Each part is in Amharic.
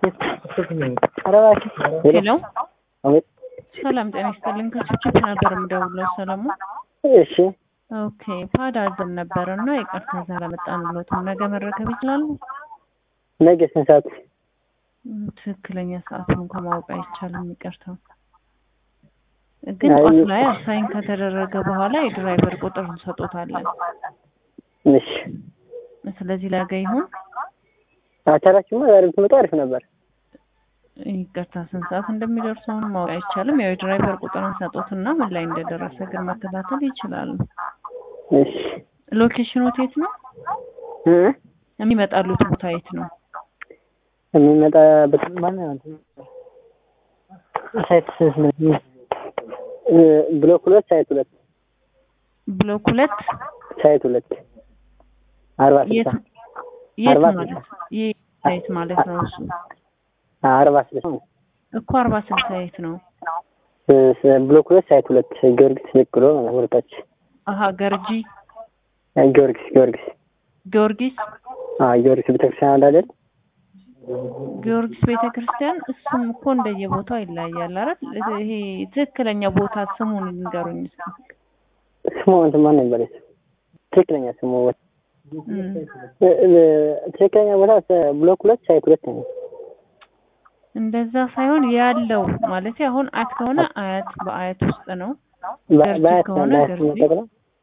ሄሎ ሰላም ጤና ይስጥልኝ። ከስልክ ነበር የምደውለው ሰለሞን። እሺ ኦኬ ፓድ አዘን ነበር እና ይቅርታ ስላላመጣንልዎትም ነገ መረከብ ይችላሉ? ነገ ስንት ሰዓት? ም፣ ትክክለኛ ሰዓቱን እንኳን ማወቅ አይቻልም። ይቅርታ ግን አይ- ጧት ላይ አሳይን ከተደረገ በኋላ የድራይቨር ቁጥር እንሰጦታለን። እሺ ስለዚህ ነገ ይሁን። አቻላችሁማ ዛሬ ብትመጡ አሪፍ ነበር። ይቅርታ ስንት ሰዓት እንደሚደርሱ አሁን ማወቅ አይቻልም። ያው የድራይቨር ቁጥር እንሰጦትና ምን ላይ እንደደረሰ ግን መከታተል ይችላሉ። እሺ ሎኬሽኑ የት ነው? እ የሚመጣሉት ቦታ የት ነው? የሚመጣበት ማነው እንትን ሳይት ስንት ነው? እ ብሎክ ሁለት ሳይት ሁለት ብሎክ ሁለት ሳይት ሁለት አርባ የት ስልሳ የት አርባ ማለት ስልሳ የት ሳይት ማለት ነው? እሱ አርባ ስልሳ እኮ አርባ ስልሳ የት ነው? እ ስ- ብሎክ ሁለት ሳይት ሁለት ጊዮርጊስ ዝቅ ብሎ ወደታች አሀ ገርጂ እ ጊዮርጊስ ጊዮርጊስ ጊዮርጊስ አ ጊዮርጊስ ቤተክርስቲያን አለ አይደል? ጊዮርጊስ ቤተ ክርስቲያን እሱም እኮ እንደየቦታው ይለያያል አይደል? ይሄ ትክክለኛ ቦታ ስሙን ንገሩኝ እስኪ። ስሙ እንትን ማን ነበር? ትክክለኛ ስሙ እም፣ እ- እ- ትክክለኛ ቦታ ስ- ብሎክ ሁለት ሳይት ሁለት ነው። እንደዛ ሳይሆን ያለው ማለት አሁን አያት ከሆነ አያት በአያት ውስጥ ነው። በ- ገርጂ በአያት ነው ከሆነ በአያት ገርጂ። ነው ጠቅላ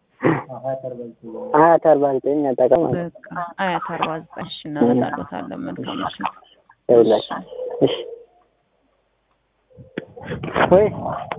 አያት አርባ ዘጠኝ ያጠቃ ማለት ነው። በቃ አያት አርባ ዘጠኝ እሺ፣ እናመጣለታለን። መልካም ምሽት። ይኸውላችሁ እሺ ወይ